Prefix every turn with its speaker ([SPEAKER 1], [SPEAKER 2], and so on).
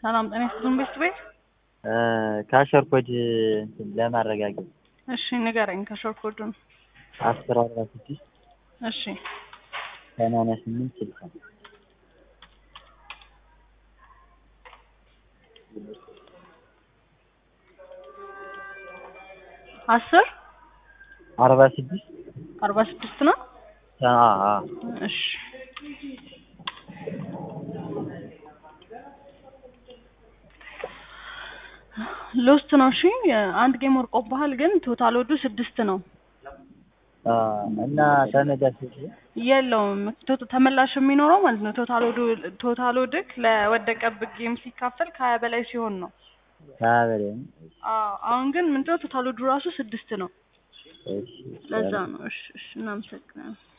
[SPEAKER 1] ሰላም ጤና ይስጥልን ቤት ቤት
[SPEAKER 2] ካሸር ኮድ እንትን ለማረጋገጥ
[SPEAKER 1] እሺ ንገረኝ ከሾር ኮዱን
[SPEAKER 2] አስር አርባ ስድስት
[SPEAKER 1] እሺ
[SPEAKER 2] ሰማንያ ስምንት ስልሳ
[SPEAKER 1] አስር
[SPEAKER 2] አርባ ስድስት
[SPEAKER 1] አርባ ስድስት ነው
[SPEAKER 2] አ አ
[SPEAKER 1] እሺ ሎስት ነው እሺ አንድ ጌም ወርቆብሃል ግን ቶታል ወዱ ስድስት ነው
[SPEAKER 2] አ እና ተመላሽ
[SPEAKER 1] የለውም ቶ- ተመላሽ የሚኖረው ማለት ነው ቶታል ወዱ ቶታል ወድክ ለወደቀብህ ጌም ሲካፈል ከሀያ በላይ ሲሆን ነው
[SPEAKER 2] ሀያ በላይ ነው።
[SPEAKER 1] አዎ አሁን ግን ምንድነው ቶታል ወዱ ራሱ ስድስት ነው
[SPEAKER 2] እሺ
[SPEAKER 1] ለዛ ነው እሺ እሺ እናመሰግናለን